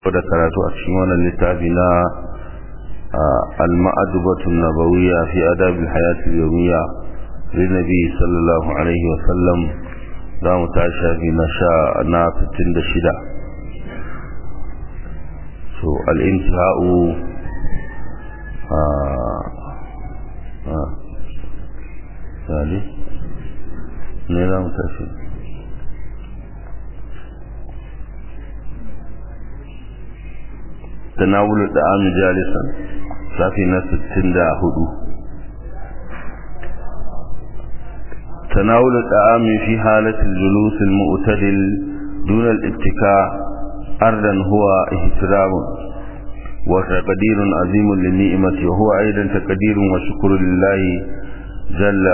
da karatu a cikin wannan littafi na al-ma'adubatu nabawiyya fi adab al-hayat al-yawmiyya linabi sallallahu alaihi wa sallam za mu ta shafi na sha na 66 so al-intihau sali ne za mu tashi تناول الطعام جالسا صافي na 64 تناول الطعام في حالة الجلوس المعتدل دون الاتكاء أردا هو احترام وتقدير عظيم للنعمة وهو أيضا تقدير وشكر لله جل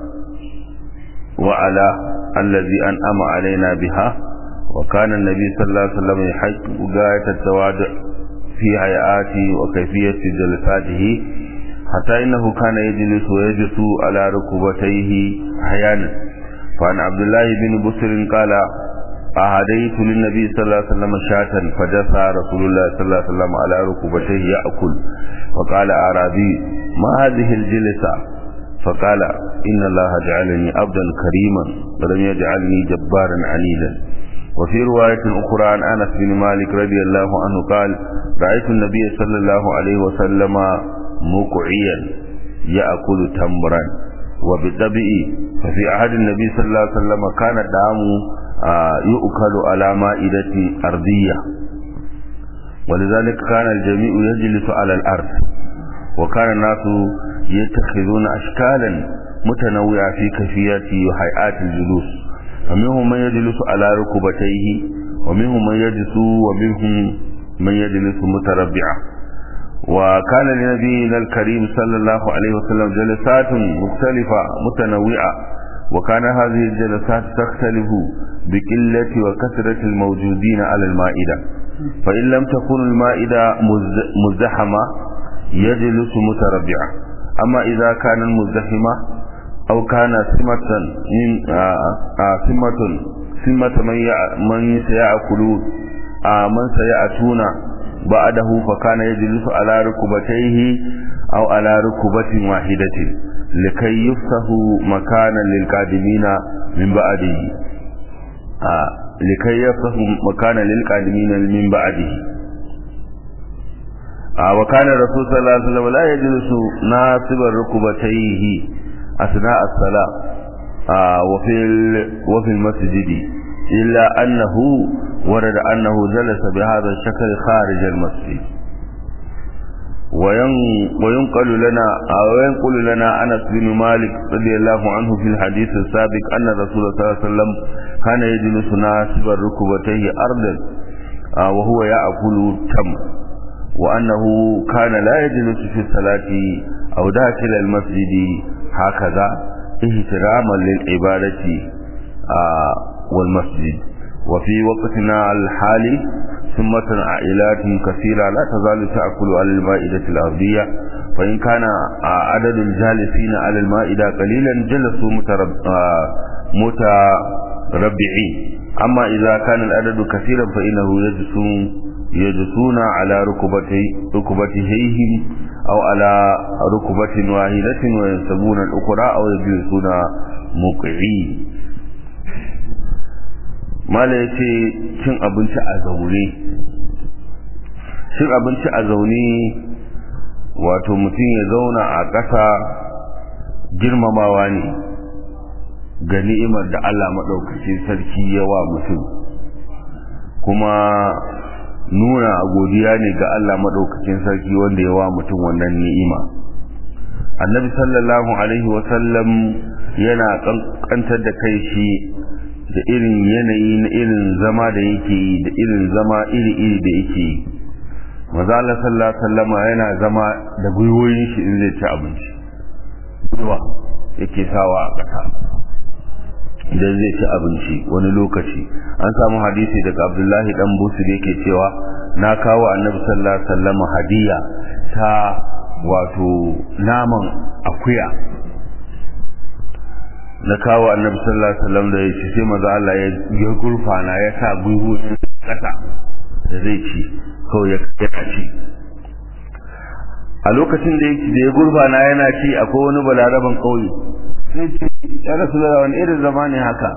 وعلا الذي أنعم علينا بها وكان النبي صلى الله عليه وسلم يحق غاية التواضع في هيئاته وكيفية جلساته حتى إنه كان يجلس ويجلس على ركبتيه أحيانا فعن عبد الله بن بسر قال أهديت للنبي صلى الله عليه وسلم شاة فجسى رسول الله صلى الله عليه وسلم على ركبتيه يأكل وقال أعرابي ما هذه الجلسة فقال إن الله جعلني عبدا كريما ولم يجعلني جبارا عنيدا وفي رواية أخرى عن أنس بن مالك رضي الله عنه قال رأيت النبي صلى الله عليه وسلم مقعيا يأكل تمرا وبالطبع ففي عهد النبي صلى الله عليه وسلم كان الدعام يؤكل على مائدة أرضية ولذلك كان الجميع يجلس على الأرض وكان الناس يتخذون أشكالا متنوعة في كيفيات وهيئات الجلوس فمنهم من يجلس على ركبتيه ومنهم من يجلس ومنهم من يجلس متربعا وكان لنبينا الكريم صلى الله عليه وسلم جلسات مختلفة متنوعة وكان هذه الجلسات تختلف بقلة وكثرة الموجودين على المائدة فإن لم تكن المائدة مزدحمة يجلس متربعا أما إذا كان المزدحمة أو كان سمة من سمة سمة من من سيأكلون من سيأتون بعده فكان يجلس على ركبتيه أو على ركبة واحدة لكي يفسه مكانا للقادمين من بعده لكي يفسه مكانا للقادمين من بعده وكان الرسول صلى الله عليه وسلم لا يجلس ناصب ركبتيه أثناء الصلاة آه وفي وفي المسجد إلا أنه ورد أنه جلس بهذا الشكل خارج المسجد وينقل لنا أو ينقل لنا أنس بن مالك رضي الله عنه في الحديث السابق أن الرسول صلى الله عليه وسلم كان يجلس ناصب ركبتيه أرضا آه وهو يأكل تمر وأنه كان لا يجلس في الصلاة أو داخل المسجد هكذا احتراما للعبادة آه والمسجد وفي وقتنا الحالي ثمة عائلات كثيرة لا تزال تأكل على المائدة الأرضية فإن كان آه عدد الجالسين على المائدة قليلا جلسوا مترب آه متربعين أما إذا كان العدد كثيرا فإنه يجلسون يجلسون على ركبتي ركبتيهم أو على ركبة واحدة وينسبون الأخرى أو يجلسون مقعين mala ya ce cin abinci a zaune cin abinci a zaune wato mutum ya zauna a ƙasa girmamawa ne ga ni'imar da Allah maɗaukacin sarki yawa mutum kuma nuna godiya ne ga Allah maɗaukacin sarki wanda ya wa mutum wannan ni'ima annabi sallallahu alaihi wasallam yana kankantar da kai shi da irin yanayi na irin zama da yake yi da irin zama iri-iri da yake yi maza Allah sallallahu alaihi wasallama yana zama da gwiwoyin shi in zai ci abinci gwiwa yake sawa a ƙasa idan zai ci abinci wani lokaci an samu hadisi daga abdullahi dan busu da yake cewa na kawo annabi sallallahu alaihi wasallam hadiya ta wato naman akuya na kawo annabi sallallahu alaihi wasallam da yake sai maza Allah ya ya gurfana ya sa gwiwoyin kasa da zai ci kawai ya yana ci a lokacin da ya gurbana yana ci akwai wani balaraban kauye sai ce ya rasu da wani irin zama ne haka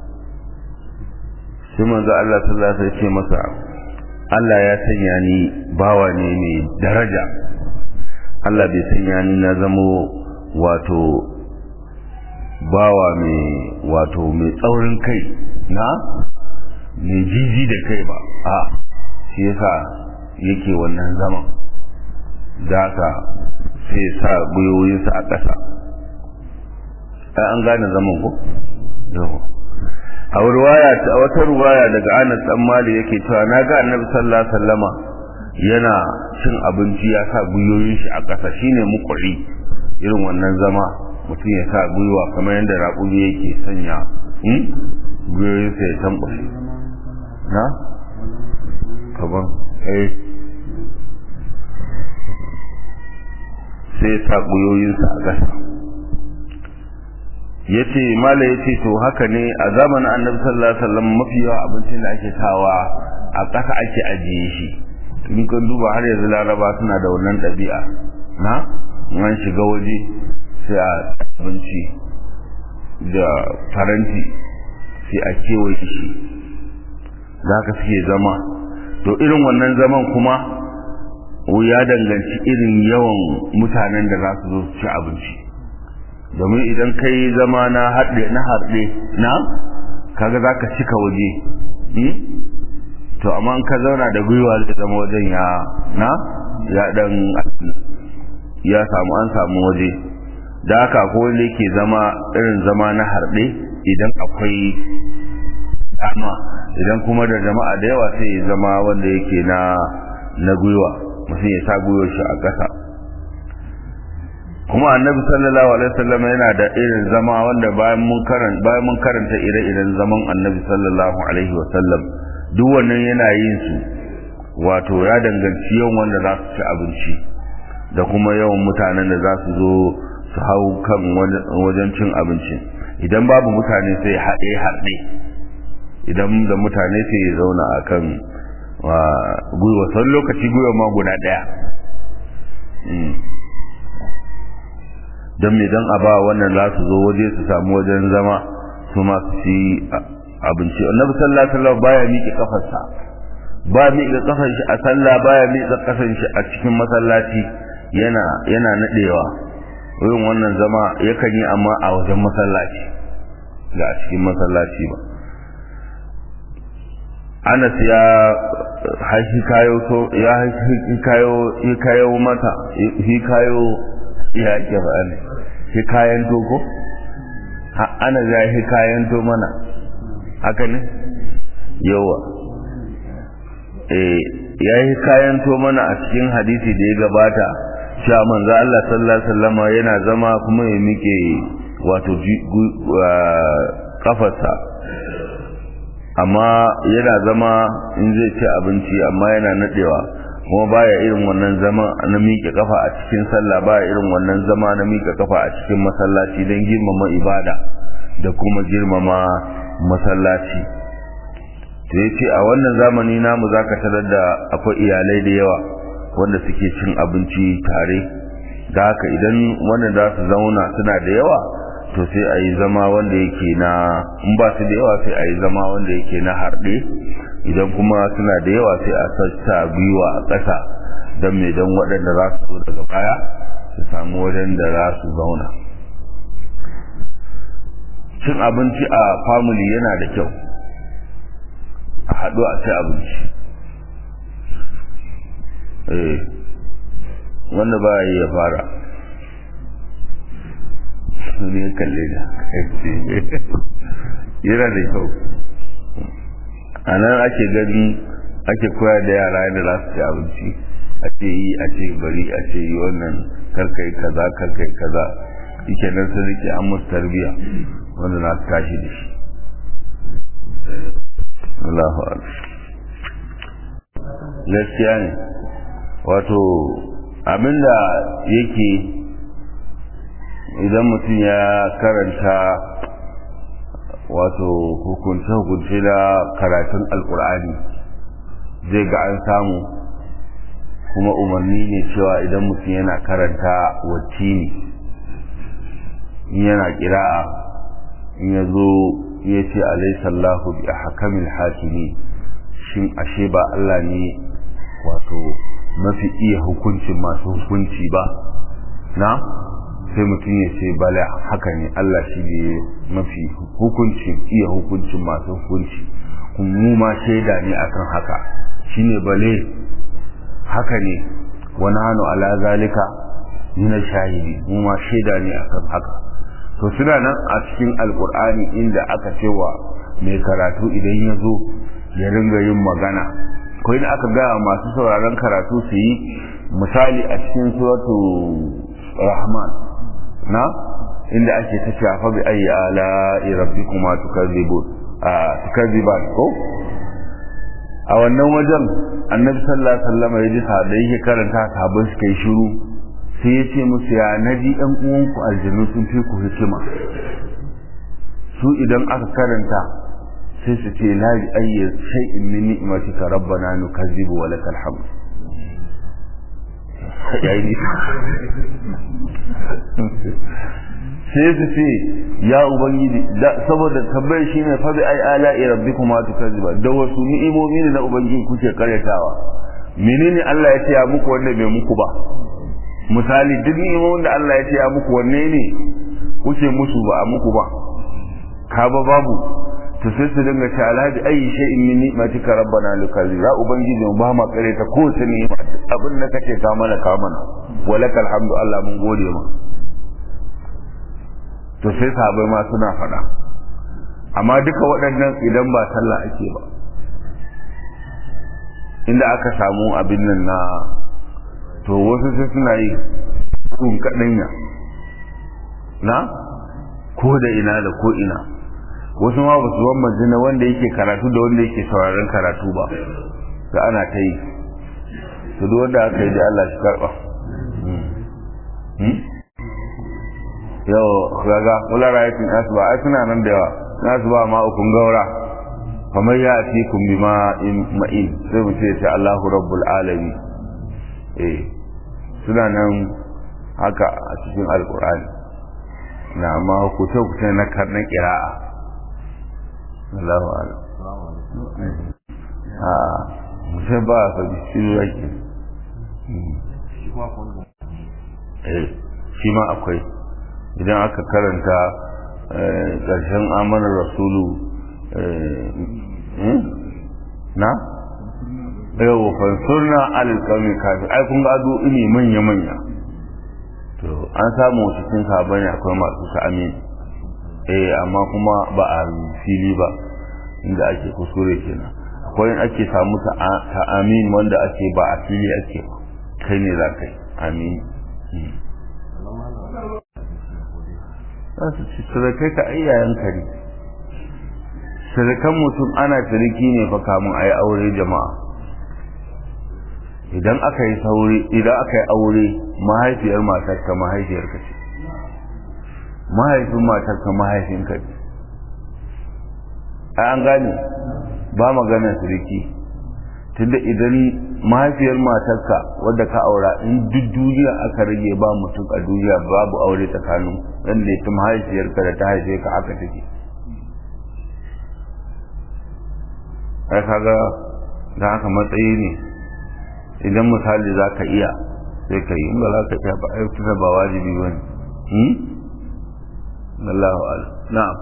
sai manzo Allah sallallahu alaihi ce masa Allah ya sanya ni bawa ne mai daraja Allah bai sanya ni na zamo wato bawa mai wato mai tsaurin kai na mai jiji da kai ba a shi yasa yake wannan zaman da haka sai sa gwiwoyinsa a ƙasa ai an gane zaman ko yau a ruwaya a wata ruwaya daga Anas dan Malik yake cewa na ga Annabi sallallahu alaihi wasallama yana cin abinci ya sa gwiwoyin shi a ƙasa shine muqri irin wannan zama mutum ya sa gwiwa kamar yadda raƙumi yake sanya gwiwoyinsa ya tambashe na kaban eh sai sa gwiwoyinsa a ƙasa ya ce mala ya ce to haka ne a zamanin annabi sallallahu alaihi wasallam mafi yawa abincin da ake sawa a ƙasa ake ajiye shi in kan duba har yanzu laraba suna da wannan ɗabi'a na an shiga waje sai a abinci da faranti sai a kewaye shi za ka suke zama to irin wannan zaman kuma ya danganci irin yawan mutanen da za su zo su ci abinci domin idan ka yi zama na haɗe na haɗe na kaga za ka cika waje to amma ka zauna da gwiwa da zama wajen ya na ya ɗan ya samu an samu waje da haka ko wanda yake zama irin zama na harɗe idan akwai dama idan kuma da jama'a da yawa sai ya zama wanda yake na na gwiwa mutum ya sa gwiwar shi a ƙasa kuma annabi sallallahu alaihi wasallam yana da irin zama wanda bayan mun karanta bayan mun karanta ire-iren zaman annabi sallallahu alaihi wasallam duk wannan yana yin su wato ya danganci yawan wanda za su ci abinci da kuma yawan mutanen da za su zo su hau kan wajen cin abinci idan babu mutane sai haɗe haɗe idan da mutane sai ya zauna a kan gwiwa sau lokaci gwiwa ma guda ɗaya don me don a ba wannan za su zo waje su samu wajen zama su masu ci abinci annabi sallallahu alaihi wasallam baya miƙe kafarsa ba miƙe kafar shi a sallah baya miƙe kafar shi a cikin masallaci yana yana nadewa wurin wannan zama yakan yi amma a wajen masallaci ga a cikin masallaci ba Anas ya haifi kayo so ya haifi kayo kayo mata hi kayo ya ke ba ne hi kayan dogo ha ana ya hi kayan to mana haka ne yawa eh ya yi kayan to mana a cikin hadisi da ya gabata cewa manzo Allah sallallahu alaihi wasallam yana zama kuma ya mike wato kafarsa amma yana zama in zai ci abinci amma yana nadewa kuma baya irin wannan zama na miƙe kafa a cikin sallah baya irin wannan zama na miƙe kafa a cikin masallaci don girmama ibada da kuma girmama masallaci to yace a wannan zamani namu zaka tarar da akwai iyalai da yawa wanda suke cin abinci tare da haka idan wanda za su zauna suna da yawa to sai a yi zama wanda yake na in ba su da yawa sai a yi zama wanda yake na harɗe idan kuma suna da yawa sai a sassa gwiwa a ƙasa don mai don waɗanda za su zo daga baya su samu wajen da za su zauna cin abinci a family yana da kyau a haɗu a ci abinci eh wanda ba yi ya fara ne kalle da yana da kyau a nan ake gani ake koya da yara yadda za su ci abinci a ce yi a ce bari a ce yi wannan karkai kaza karkai kaza ike nan sun rike an musu tarbiya wanda na su tashi da shi Allahu gaskiya ne wato abinda yake idan mutum ya karanta wato hukunce-hukunce da karatun alkur'ani zai ga an samu kuma umarni ne cewa idan mutum yana karanta wacce ne yana kira'a in ya zo ya ce alaisallahu bi a hakamin hakimi shin ashe ba Allah ne wato mafi iya hukuncin masu hukunci ba na sai mutum ya ce bala haka ne Allah shi ne mafi hukuncin iya hukuncin masu hukunci kuma mu ma shaida ne akan haka shine bale haka ne wani hannu ala zalika nuna shahidi mu ma shaida ne akan haka to suna nan a cikin alkur'ani inda aka cewa mai karatu idan ya zo ya ringa yin magana ko in aka gaya masu sauraron karatu su yi misali a cikin suratu rahman na inda ake ta shafa bi ayi ala rabbikuma tukazibun a tukaziban ko a wannan wajen annabi sallallahu alaihi wasallam ya ji da yake karanta sahabbai suka yi shiru sai ya ce musu ya naji ɗan uwanku aljanu sun fi ku hikima su idan aka karanta sai su ce la bi ayyi shay'in min ni'matika rabbana nukazzibu wa lakal hamd yayi sai su ce ya ubangiji saboda tabbai shine fa bi ay ala'i rabbikuma tukazziba da wasu ni'imomi ne na ubangiji kuke karyatawa menene Allah ya ce ya muku wanda bai muku ba misali duk ni'imomin da Allah ya ce ya muku wanne ne kuke musu ba a muku ba ka ba babu to sai su dinga ce alhaji ayi shay'in min ni'matika rabbana lukazi ya ubangiji ba ma kare ta ko ta ni'ima abin da kace ka mana ka mana walakal hamdu Allah mun gode ma to sai sahabbai ma suna faɗa amma duka waɗannan idan ba sallah ake ba inda aka samu abin nan na to wasu sai suna yi sun kaɗanya na ko da ina da ko ina wasu ma ba su wamma jina wanda yake karatu da wanda yake sauraron karatu ba da ana ta yi su duk wanda aka yi da Allah shi karɓa yau gaga kula rayatun nasu ba ai suna nan da yawa nasu ba ma ukun gaura kamar ya ati kun bi ma'in sai mu ce ta Allahu rabbul alamin eh suna nan haka a cikin alkur'ani na amma hukuce hukuce na karnan kira'a Allahu ala a mutum ba a faɗi shi yake eh shi ma akwai idan aka karanta ƙarshen amanar rasulu na yau fansurna alƙalmi kafin ai kun gado ini manya-manya to an samu cikin sabani akwai masu ta amin eh amma kuma ba a fili ba inda ake kuskure kenan akwai in ake samu ta amin wanda ake ba a fili ake kai ne za kai amin za su ci sadakai ka ayyayen kare sadakan mutum ana ciniki ne fa kamun a yi aure jama'a idan aka yi sauri idan aka yi aure mahaifiyar matarka mahaifiyarka ce mahaifin matarka mahaifinka ce a an gane ba magana siriki tunda idan mahaifiyar matarka wadda ka aura in duk duniya aka rage ba mutum a duniya babu aure tsakanin wanda ya mahaifiyarka da ta haife ka haka take ai kaga da haka matsayi ne idan misali za ka iya sai ka yi in ba za ka iya ba ai tuna ba wajibi ba ne Allahu ala na'am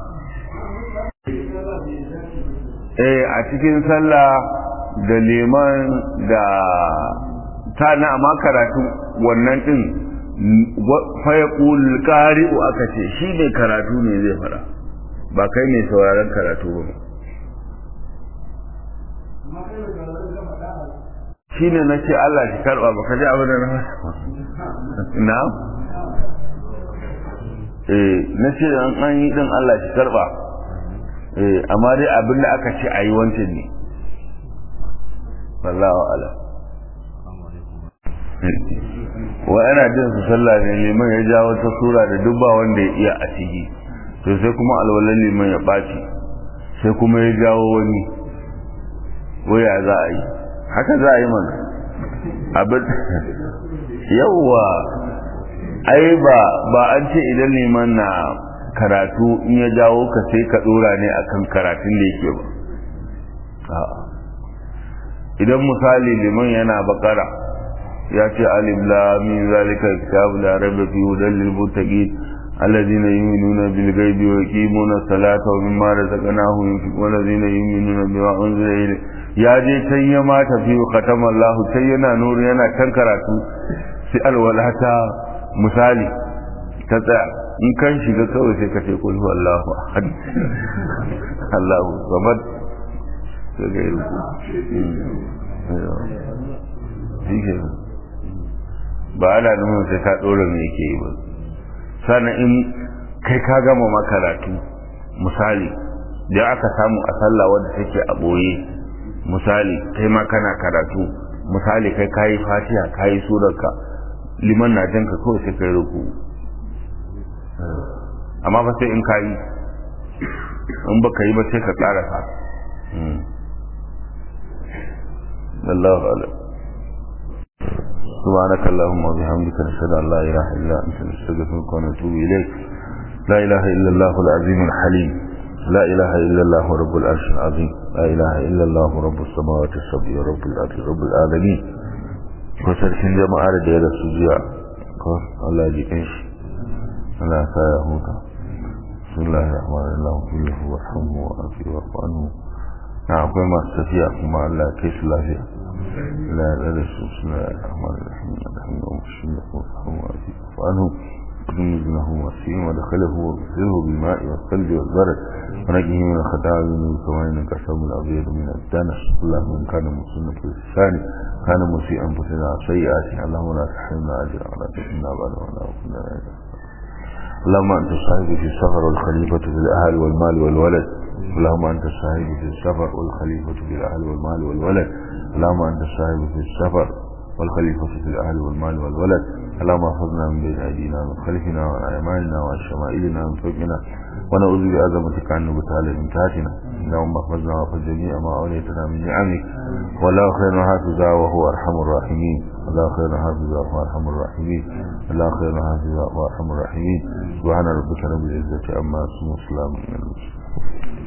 eh a cikin sallah da liman da ta na amma karatu wannan din fa yaqul qari'u aka ce shi ne karatu ne zai fara ba kai ne sauraron karatu ba shi ne na ce Allah shi karɓa ba ka ji abin da na na eh na ce an yi din Allah shi karɓa eh amma dai abin da aka ce a yi wancan ne wallahu ala wa ana jin su sallah ne liman ya ja wata sura da duk ba wanda ya iya a ciki to sai kuma alwalan liman ya ɓaci sai kuma ya jawo wani waya za a yi haka za a yi mana abin yawwa ai ba ba an ce idan neman na karatu in ya jawo ka sai ka dora ne akan karatun da yake ba idan misali liman yana bakara ya ce alif lam mim zalika kitab la raiba fi hudan lil muttaqin alladhina yu'minuna bil ghaibi wa yuqimuna salata wa mimma razaqnahum yunfiquna alladhina yu'minuna bima unzila ilayk ya je can ya ma tafi khatama Allah sai yana nuru yana kan karatu sai alwalata misali ta tsaya in kan shiga kawai sai ka ce kul huwallahu ahad Allahu samad sai ga yi shi ba ana nuna sai ka ɗora me yake yi ba sannan in kai ka gama makaratu misali da aka samu a sallah wadda take a ɓoye misali kai ma kana karatu misali kai kayi fatiha kayi surarka liman na janka kawai sai kai ruku amma ba sai in kayi in baka yi ba sai ka ƙarasa الله أعلم سبحانك اللهم وبحمدك نشهد أن لا إله إلا أنت نستغفرك ونتوب إليك لا إله إلا الله العظيم الحليم لا إله إلا الله رب العرش العظيم لا إله إلا الله رب السماوات السبع رب الأرض رب العالمين وسركن جماعة دير السجيع الله يجيش الله سايهوك بسم الله الرحمن الرحيم اللهم كله وارحمه وعافيه واعف عنه na akwai masu tafiya kuma Allah ya kai su lafiya la ya da su suna rahman rahim alhamdulillah shi ne ko kuma fi fa'anu كنوز له وسيم ودخله وغسله بالماء والثلج والبرد ونجه من الخطايا من كما انك الثوب الابيض من الدنس اللهم ان كان مسلما في اللسان كان مسيئا فتنا سيئاته اللهم لا تحرمنا اجرا ولا تحرمنا بعد ولا كنا اللهم انت الصاحب في السفر والخليفه في الاهل والمال والولد اللهم أنت الصاحب في السفر والخليفة في الأهل والمال والولد اللهم أنت الصاحب في السفر والخليفة في الأهل والمال والولد اللهم احفظنا من بين أيدينا ومن خلفنا وعن أيماننا وعن شمائلنا ومن فوقنا ونعوذ بعظمتك عن نبتال من تحتنا اللهم احفظنا واحفظ جميع ما أوليتنا من نعمك والله خير حافظا وهو أرحم الراحمين الله خير حافظا وهو أرحم الراحمين الله خير حافظا وهو أرحم الراحمين سبحان ربك رب العزة عما يصفون وسلام على المرسلين